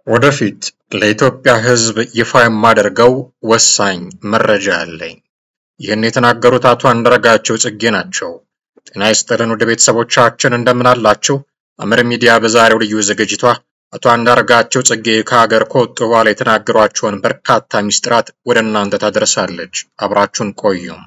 ወደፊት ለኢትዮጵያ ሕዝብ ይፋ የማደርገው ወሳኝ መረጃ አለኝ። ይህን የተናገሩት አቶ አንዳርጋቸው ጽጌ ናቸው። ጤና ይስጥልን ውድ ቤተሰቦቻችን እንደምን አላችሁ? አምር ሚዲያ በዛሬው ልዩ ዝግጅቷ አቶ አንዳርጋቸው ጽጌ ከሀገር ከወጡ በኋላ የተናገሯቸውን በርካታ ሚስጥራት ወደ እናንተ ታደርሳለች። አብራችሁን ቆዩም።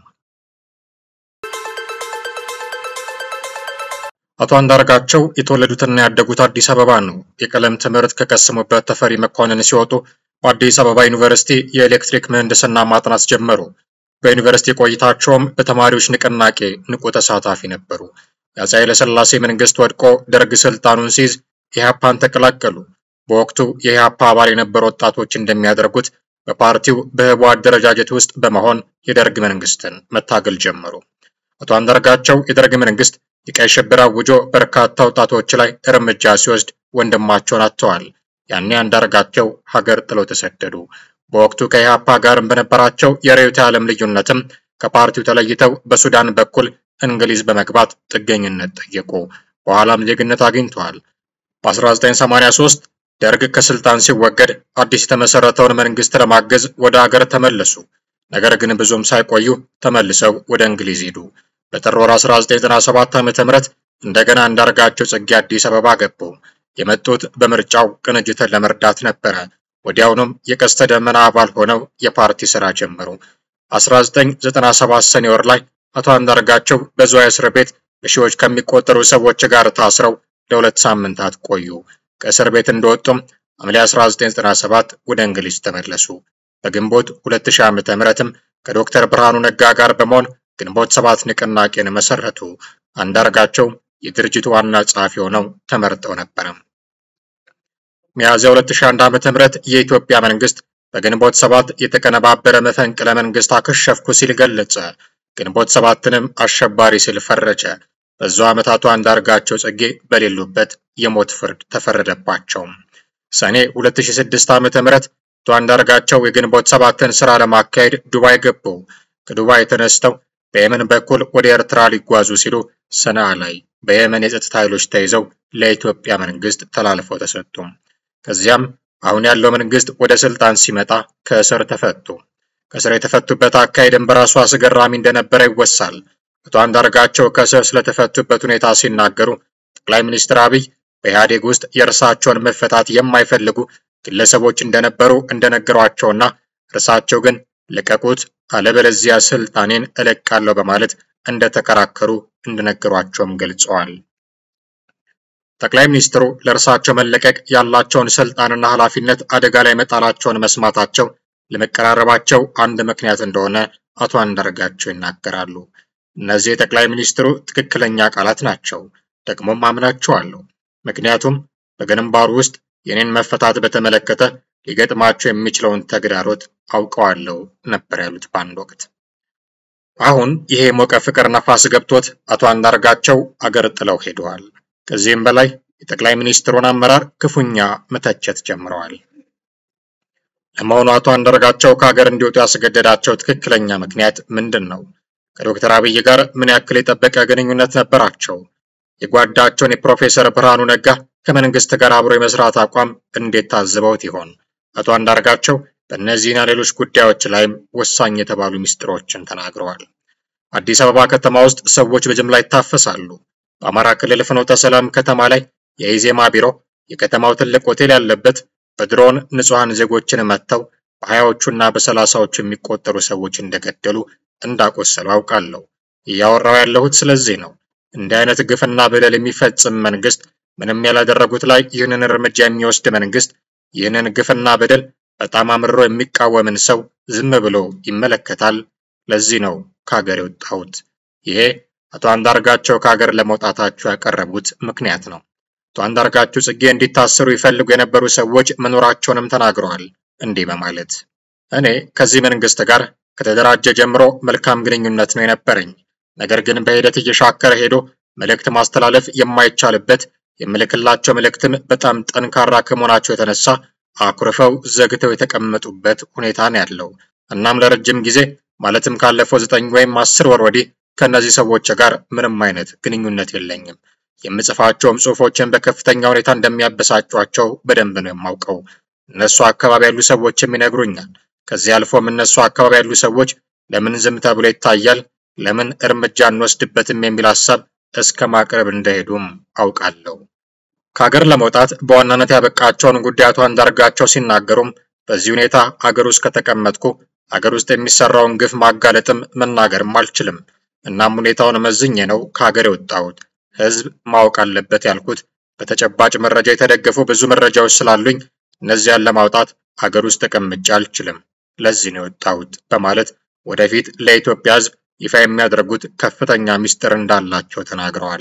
አቶ አንዳርጋቸው የተወለዱትና ያደጉት አዲስ አበባ ነው። የቀለም ትምህርት ከቀሰሙበት ተፈሪ መኮንን ሲወጡ በአዲስ አበባ ዩኒቨርሲቲ የኤሌክትሪክ ምህንድስና ማጥናት ጀመሩ። በዩኒቨርሲቲ ቆይታቸውም በተማሪዎች ንቅናቄ ንቁ ተሳታፊ ነበሩ። የአፄ ኃይለሥላሴ መንግስት ወድቆ ደርግ ስልጣኑን ሲይዝ ኢህአፓን ተቀላቀሉ። በወቅቱ የኢህአፓ አባል የነበሩ ወጣቶች እንደሚያደርጉት በፓርቲው በህቡ አደረጃጀት ውስጥ በመሆን የደርግ መንግስትን መታገል ጀመሩ። አቶ አንዳርጋቸው የደርግ መንግስት የቀይ ሽብር አውጆ በርካታ ወጣቶች ላይ እርምጃ ሲወስድ ወንድማቸውን አጥተዋል። ያኔ አንዳርጋቸው ሀገር ጥለው ተሰደዱ። በወቅቱ ከኢህአፓ ጋርም በነበራቸው የርዕዮተ ዓለም ልዩነትም ከፓርቲው ተለይተው በሱዳን በኩል እንግሊዝ በመግባት ጥገኝነት ጠየቁ። በኋላም ዜግነት አግኝተዋል። በ1983 ደርግ ከስልጣን ሲወገድ አዲስ የተመሰረተውን መንግስት ለማገዝ ወደ ሀገር ተመለሱ። ነገር ግን ብዙም ሳይቆዩ ተመልሰው ወደ እንግሊዝ ሄዱ። በጥር ወር 1997 ዓ.ም እንደገና አንዳርጋቸው ጽጌ አዲስ አበባ ገቡ። የመጡት በምርጫው ቅንጅትን ለመርዳት ነበረ። ወዲያውኑም የቀስተ ደመና አባል ሆነው የፓርቲ ስራ ጀመሩ። 1997 ሰኔ ወር ላይ አቶ አንዳርጋቸው በዝዋይ እስር ቤት በሺዎች ከሚቆጠሩ ሰዎች ጋር ታስረው ለሁለት ሳምንታት ቆዩ። ከእስር ቤት እንደወጡም ሐምሌ 1997 ወደ እንግሊዝ ተመለሱ። በግንቦት 2000 ዓ.ም ከዶክተር ብርሃኑ ነጋ ጋር በመሆን ግንቦት ሰባት ንቅናቄን መሰረቱ። አንዳርጋቸው የድርጅቱ ዋና ጸሐፊ ሆነው ተመርጠው ነበረ። ሚያዝያ 2001 ዓ.ም የኢትዮጵያ መንግስት በግንቦት ሰባት የተቀነባበረ መፈንቅለ መንግስት አከሸፍኩ ሲል ገለጸ። ግንቦት ሰባትንም አሸባሪ ሲል ፈረጀ። በዛው ዓመት አቶ አንዳርጋቸው ጽጌ በሌሉበት የሞት ፍርድ ተፈረደባቸው። ሰኔ 2006 ዓ.ም አቶ አንዳርጋቸው የግንቦት ሰባትን ስራ ለማካሄድ ዱባይ ገቡ። ከዱባይ ተነስተው በየመን በኩል ወደ ኤርትራ ሊጓዙ ሲሉ ሰንዓ ላይ በየመን የጸጥታ ኃይሎች ተይዘው ለኢትዮጵያ መንግስት ተላልፈው ተሰጡ። ከዚያም አሁን ያለው መንግስት ወደ ስልጣን ሲመጣ ከእስር ተፈቱ። ከእስር የተፈቱበት አካሄድም በራሱ አስገራሚ እንደነበረ ይወሳል። አቶ አንዳርጋቸው ከእስር ስለተፈቱበት ሁኔታ ሲናገሩ ጠቅላይ ሚኒስትር አብይ በኢህአዴግ ውስጥ የእርሳቸውን መፈታት የማይፈልጉ ግለሰቦች እንደነበሩ እንደነገሯቸውና እርሳቸው ግን ልቀቁት አለበለዚያ ስልጣኔን እለቃለሁ በማለት እንደተከራከሩ እንደነገሯቸውም ገልጸዋል። ጠቅላይ ሚኒስትሩ ለእርሳቸው መለቀቅ ያላቸውን ስልጣንና ኃላፊነት አደጋ ላይ መጣላቸውን መስማታቸው ለመቀራረባቸው አንድ ምክንያት እንደሆነ አቶ አንዳርጋቸው ይናገራሉ። እነዚህ የጠቅላይ ሚኒስትሩ ትክክለኛ ቃላት ናቸው፣ ደግሞም አምናቸዋለሁ። ምክንያቱም በግንባሩ ውስጥ የኔን መፈታት በተመለከተ ሊገጥማቸው የሚችለውን ተግዳሮት አውቀዋለሁ ነበር ያሉት በአንድ ወቅት። አሁን ይሄ ሞቀ ፍቅር ነፋስ ገብቶት አቶ አንዳርጋቸው አገር ጥለው ሄደዋል። ከዚህም በላይ የጠቅላይ ሚኒስትሩን አመራር ክፉኛ መተቸት ጀምረዋል። ለመሆኑ አቶ አንዳርጋቸው ከሀገር እንዲወጡ ያስገደዳቸው ትክክለኛ ምክንያት ምንድን ነው? ከዶክተር አብይ ጋር ምን ያክል የጠበቀ ግንኙነት ነበራቸው? የጓዳቸውን የፕሮፌሰር ብርሃኑ ነጋ ከመንግስት ጋር አብሮ የመስራት አቋም እንዴት ታዝበውት ይሆን? አቶ አንዳርጋቸው በእነዚህና ሌሎች ጉዳዮች ላይም ወሳኝ የተባሉ ሚስጥሮችን ተናግረዋል። አዲስ አበባ ከተማ ውስጥ ሰዎች በጅምላ ይታፈሳሉ። በአማራ ክልል ፍኖተ ሰላም ከተማ ላይ የኢዜማ ቢሮ የከተማው ትልቅ ሆቴል ያለበት በድሮን ንጹሐን ዜጎችን መጥተው በሀያዎቹና በሰላሳዎቹ የሚቆጠሩ ሰዎች እንደገደሉ እንዳቆሰሉ አውቃለሁ። እያወራው ያለሁት ስለዚህ ነው። እንዲህ አይነት ግፍና በደል የሚፈጽም መንግስት ምንም ያላደረጉት ላይ ይህንን እርምጃ የሚወስድ መንግስት ይህንን ግፍና በደል በጣም አምርሮ የሚቃወምን ሰው ዝም ብሎ ይመለከታል። ለዚህ ነው ከሀገር የወጣሁት። ይሄ አቶ አንዳርጋቸው ከሀገር ለመውጣታቸው ያቀረቡት ምክንያት ነው። አቶ አንዳርጋቸው ጽጌ እንዲታሰሩ ይፈልጉ የነበሩ ሰዎች መኖራቸውንም ተናግረዋል። እንዲህ በማለት እኔ ከዚህ መንግስት ጋር ከተደራጀ ጀምሮ መልካም ግንኙነት ነው የነበረኝ። ነገር ግን በሂደት እየሻከረ ሄዶ መልእክት ማስተላለፍ የማይቻልበት የምልክላቸው መልእክትም በጣም ጠንካራ ከመሆናቸው የተነሳ አኩርፈው ዘግተው የተቀመጡበት ሁኔታ ነው ያለው። እናም ለረጅም ጊዜ ማለትም ካለፈው ዘጠኝ ወይም አስር ወር ወዲህ ከእነዚህ ሰዎች ጋር ምንም አይነት ግንኙነት የለኝም። የምጽፋቸውም ጽሁፎችን በከፍተኛ ሁኔታ እንደሚያበሳጯቸው በደንብ ነው የማውቀው። እነሱ አካባቢ ያሉ ሰዎችም ይነግሩኛል። ከዚህ አልፎም እነሱ አካባቢ ያሉ ሰዎች ለምን ዝም ተብሎ ይታያል፣ ለምን እርምጃ እንወስድበትም የሚል ሀሳብ እስከ ማቅረብ እንደሄዱም አውቃለሁ። ከሀገር ለመውጣት በዋናነት ያበቃቸውን ጉዳይ አቶ አንዳርጋቸው ሲናገሩም በዚህ ሁኔታ አገር ውስጥ ከተቀመጥኩ አገር ውስጥ የሚሰራውን ግፍ ማጋለጥም መናገርም አልችልም። እናም ሁኔታውን መዝኜ ነው ከሀገር የወጣሁት። ህዝብ ማወቅ አለበት ያልኩት በተጨባጭ መረጃ የተደገፉ ብዙ መረጃዎች ስላሉኝ እነዚያን ለማውጣት አገር ውስጥ ተቀምጬ አልችልም። ለዚህ ነው የወጣሁት በማለት ወደፊት ለኢትዮጵያ ህዝብ ይፋ የሚያደርጉት ከፍተኛ ምስጢር እንዳላቸው ተናግረዋል።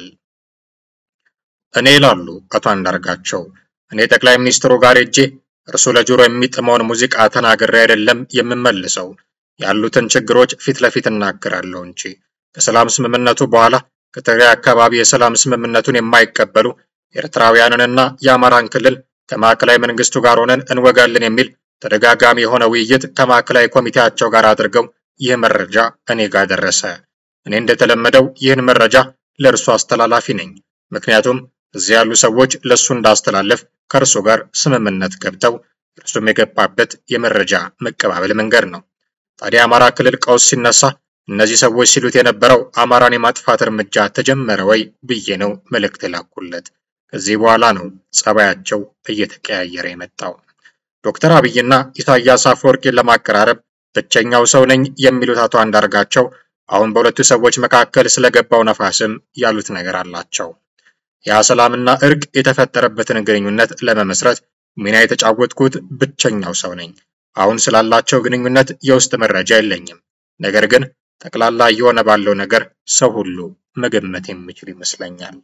እኔ ይላሉ አቶ አንዳርጋቸው፣ እኔ ጠቅላይ ሚኒስትሩ ጋር ሄጄ እርሱ ለጆሮ የሚጥመውን ሙዚቃ ተናግሬ አይደለም የምመልሰው። ያሉትን ችግሮች ፊት ለፊት እናገራለሁ እንጂ ከሰላም ስምምነቱ በኋላ ከትግራይ አካባቢ የሰላም ስምምነቱን የማይቀበሉ ኤርትራውያንንና የአማራን ክልል ከማዕከላዊ መንግስቱ ጋር ሆነን እንወጋለን የሚል ተደጋጋሚ የሆነ ውይይት ከማዕከላዊ ኮሚቴያቸው ጋር አድርገው ይህ መረጃ እኔ ጋር ደረሰ። እኔ እንደተለመደው ይህን መረጃ ለእርሱ አስተላላፊ ነኝ። ምክንያቱም እዚህ ያሉ ሰዎች ለእሱ እንዳስተላለፍ ከእርሱ ጋር ስምምነት ገብተው እርሱም የገባበት የመረጃ መቀባበል መንገድ ነው። ታዲያ አማራ ክልል ቀውስ ሲነሳ እነዚህ ሰዎች ሲሉት የነበረው አማራን የማጥፋት እርምጃ ተጀመረ ወይ ብዬ ነው መልእክት የላኩለት። ከዚህ በኋላ ነው ጸባያቸው እየተቀያየረ የመጣው። ዶክተር አብይና ኢሳያስ አፈወርቂን ለማቀራረብ ብቸኛው ሰው ነኝ የሚሉት አቶ አንዳርጋቸው አሁን በሁለቱ ሰዎች መካከል ስለገባው ነፋስም ያሉት ነገር አላቸው። ያ ሰላምና እርቅ የተፈጠረበትን ግንኙነት ለመመስረት ሚና የተጫወትኩት ብቸኛው ሰው ነኝ። አሁን ስላላቸው ግንኙነት የውስጥ መረጃ የለኝም። ነገር ግን ጠቅላላ እየሆነ ባለው ነገር ሰው ሁሉ መገመት የሚችል ይመስለኛል።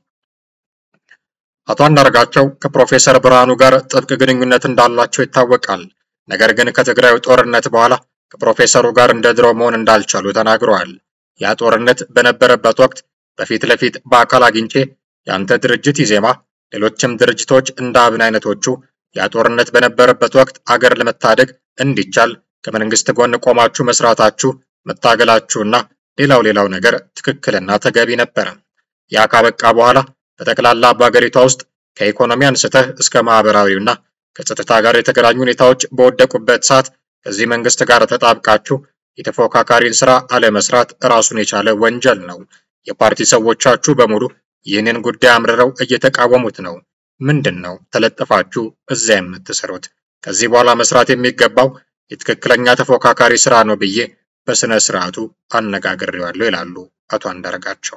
አቶ አንዳርጋቸው ከፕሮፌሰር ብርሃኑ ጋር ጥብቅ ግንኙነት እንዳላቸው ይታወቃል። ነገር ግን ከትግራዩ ጦርነት በኋላ ከፕሮፌሰሩ ጋር እንደ ድሮ መሆን እንዳልቻሉ ተናግረዋል። ያ ጦርነት በነበረበት ወቅት በፊት ለፊት በአካል አግኝቼ የአንተ ድርጅት ኢዜማ፣ ሌሎችም ድርጅቶች እንደ አብን አይነቶቹ ያ ጦርነት በነበረበት ወቅት አገር ለመታደግ እንዲቻል ከመንግስት ጎን ቆማችሁ መስራታችሁ መታገላችሁና ሌላው ሌላው ነገር ትክክልና ተገቢ ነበረ። ያ ካበቃ በኋላ በጠቅላላ በአገሪቷ ውስጥ ከኢኮኖሚ አንስተህ እስከ ማህበራዊና ከጸጥታ ጋር የተገናኙ ሁኔታዎች በወደቁበት ሰዓት ከዚህ መንግስት ጋር ተጣብቃችሁ የተፎካካሪን ስራ አለመስራት ራሱን የቻለ ወንጀል ነው። የፓርቲ ሰዎቻችሁ በሙሉ ይህንን ጉዳይ አምርረው እየተቃወሙት ነው። ምንድን ነው ተለጥፋችሁ እዚያ የምትሰሩት? ከዚህ በኋላ መስራት የሚገባው የትክክለኛ ተፎካካሪ ስራ ነው ብዬ በስነ ስርዓቱ አነጋግሬዋለሁ ይላሉ አቶ አንዳርጋቸው።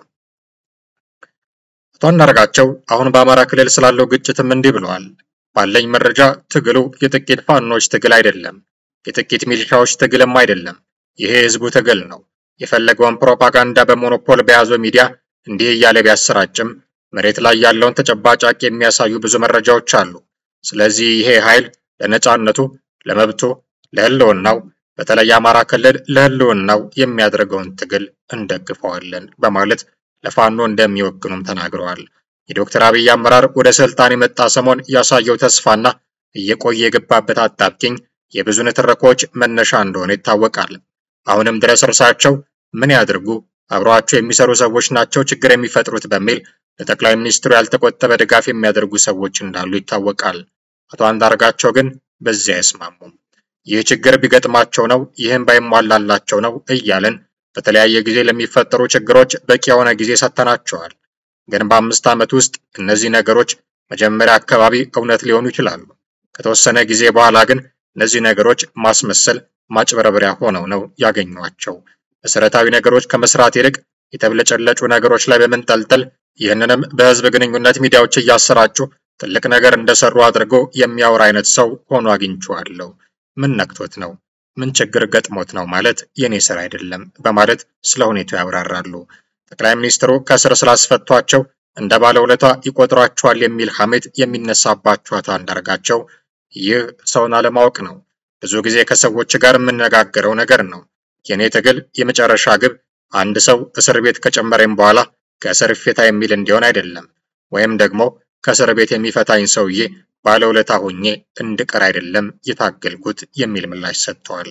አቶ አንዳርጋቸው አሁን በአማራ ክልል ስላለው ግጭትም እንዲህ ብለዋል። ባለኝ መረጃ ትግሉ የጥቂት ፋኖች ትግል አይደለም፣ የጥቂት ሚሊሻዎች ትግልም አይደለም። ይሄ የህዝቡ ትግል ነው። የፈለገውን ፕሮፓጋንዳ በሞኖፖል በያዘው ሚዲያ እንዲህ እያለ ቢያሰራጭም መሬት ላይ ያለውን ተጨባጭ ሀቅ የሚያሳዩ ብዙ መረጃዎች አሉ። ስለዚህ ይሄ ኃይል ለነጻነቱ፣ ለመብቱ፣ ለህልውናው በተለይ አማራ ክልል ለህልውናው የሚያደርገውን ትግል እንደግፈዋለን በማለት ለፋኖ እንደሚወግኑም ተናግረዋል። የዶክተር አብይ አመራር ወደ ስልጣን የመጣ ሰሞን ያሳየው ተስፋና እየቆየ የገባበት አጣብቂኝ የብዙ ንትርኮች መነሻ እንደሆነ ይታወቃል። አሁንም ድረስ እርሳቸው ምን ያድርጉ አብረዋቸው የሚሰሩ ሰዎች ናቸው ችግር የሚፈጥሩት በሚል ለጠቅላይ ሚኒስትሩ ያልተቆጠበ ድጋፍ የሚያደርጉ ሰዎች እንዳሉ ይታወቃል። አቶ አንዳርጋቸው ግን በዚህ አይስማሙም። ይህ ችግር ቢገጥማቸው ነው፣ ይህም ባይሟላላቸው ነው እያለን በተለያየ ጊዜ ለሚፈጠሩ ችግሮች በቂ የሆነ ጊዜ ሰጥተናቸዋል። ግን በአምስት ዓመት ውስጥ እነዚህ ነገሮች መጀመሪያ አካባቢ እውነት ሊሆኑ ይችላሉ። ከተወሰነ ጊዜ በኋላ ግን እነዚህ ነገሮች ማስመሰል፣ ማጭበረበሪያ ሆነው ነው ያገኟቸው። መሰረታዊ ነገሮች ከመስራት ይልቅ የተብለጨለጩ ነገሮች ላይ በመንጠልጠል ይህንንም በህዝብ ግንኙነት ሚዲያዎች እያሰራጩ ትልቅ ነገር እንደሰሩ አድርጎ የሚያወራ አይነት ሰው ሆኖ አግኝቼዋለሁ። ምን ነክቶት ነው? ምን ችግር ገጥሞት ነው ማለት የኔ ስራ አይደለም በማለት ስለ ሁኔታው ያብራራሉ። ጠቅላይ ሚኒስትሩ ከስር ስላስፈቷቸው እንደ ባለውለታ ይቆጥሯቸዋል የሚል ሐሜት የሚነሳባቸው አቶ አንዳርጋቸው ይህ ሰውን አለማወቅ ነው። ብዙ ጊዜ ከሰዎች ጋር የምነጋገረው ነገር ነው። የኔ ትግል የመጨረሻ ግብ አንድ ሰው እስር ቤት ከጨመረኝ በኋላ ከእስር ይፈታ የሚል እንዲሆን አይደለም፣ ወይም ደግሞ ከእስር ቤት የሚፈታኝ ሰውዬ ባለውለታ ሆኜ እንድቀር አይደለም የታገልኩት የሚል ምላሽ ሰጥተዋል።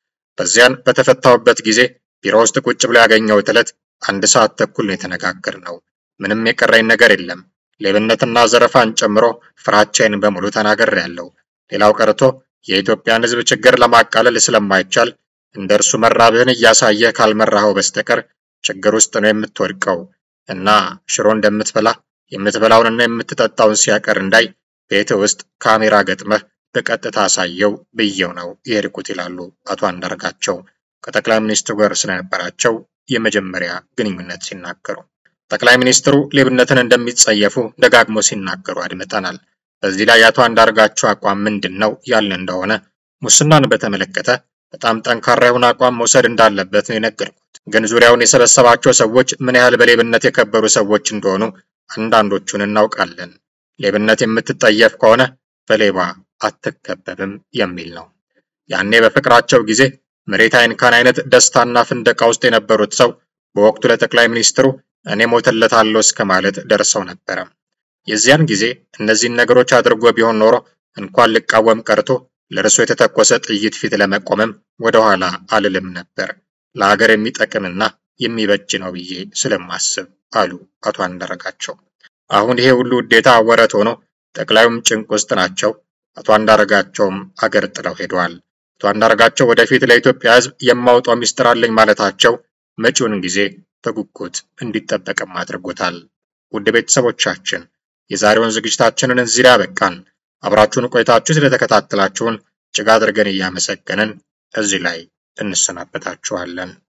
በዚያን በተፈታሁበት ጊዜ ቢሮ ውስጥ ቁጭ ብሎ ያገኘሁት ዕለት አንድ ሰዓት ተኩል ነው የተነጋገርነው። ምንም የቀረኝ ነገር የለም። ሌብነትና ዘረፋን ጨምሮ ፍራቻዬን በሙሉ ተናግሬያለሁ። ሌላው ቀርቶ የኢትዮጵያን ሕዝብ ችግር ለማቃለል ስለማይቻል እንደ እርሱ መራብህን እያሳየ ካልመራኸው በስተቀር ችግር ውስጥ ነው የምትወድቀው እና ሽሮ እንደምትበላ የምትበላውንና የምትጠጣውን ሲያቀር እንዳይ ቤት ውስጥ ካሜራ ገጥመህ በቀጥታ አሳየው ብየው ነው የሄድኩት ይላሉ አቶ አንዳርጋቸው ከጠቅላይ ሚኒስትሩ ጋር ስለነበራቸው የመጀመሪያ ግንኙነት ሲናገሩ። ጠቅላይ ሚኒስትሩ ሌብነትን እንደሚጸየፉ ደጋግሞ ሲናገሩ አድምጠናል። በዚህ ላይ የአቶ አንዳርጋቸው አቋም ምንድን ነው ያልን እንደሆነ ሙስናን በተመለከተ በጣም ጠንካራ የሆነ አቋም መውሰድ እንዳለበት ነው የነገርኩት። ግን ዙሪያውን የሰበሰባቸው ሰዎች ምን ያህል በሌብነት የከበሩ ሰዎች እንደሆኑ አንዳንዶቹን እናውቃለን። ሌብነት የምትጠየፍ ከሆነ በሌባ አትከበብም የሚል ነው። ያኔ በፍቅራቸው ጊዜ መሬት አይንካን አይነት ደስታና ፍንደቃ ውስጥ የነበሩት ሰው በወቅቱ ለጠቅላይ ሚኒስትሩ እኔ ሞትለታለሁ እስከ ማለት ደርሰው ነበረ። የዚያን ጊዜ እነዚህን ነገሮች አድርጎ ቢሆን ኖሮ እንኳን ልቃወም ቀርቶ ለእርሱ የተተኮሰ ጥይት ፊት ለመቆምም ወደኋላ አልልም ነበር፣ ለሀገር የሚጠቅምና የሚበጅ ነው ብዬ ስለማስብ አሉ አቶ አንዳርጋቸው። አሁን ይሄ ሁሉ ውዴታ ወረት ሆኖ ጠቅላዩም ጭንቅ ውስጥ ናቸው። አቶ አንዳርጋቸውም አገር ጥለው ሄደዋል። አቶ አንዳርጋቸው ወደፊት ለኢትዮጵያ ሕዝብ የማውጣው ሚስጥር አለኝ ማለታቸው መጪውን ጊዜ በጉጉት እንዲጠበቅም አድርጎታል። ውድ ቤተሰቦቻችን የዛሬውን ዝግጅታችንን እዚህ ላይ አበቃን። አብራችሁን ቆይታችሁ ስለተከታተላችሁን እጅግ አድርገን እያመሰገንን እዚህ ላይ እንሰናበታችኋለን።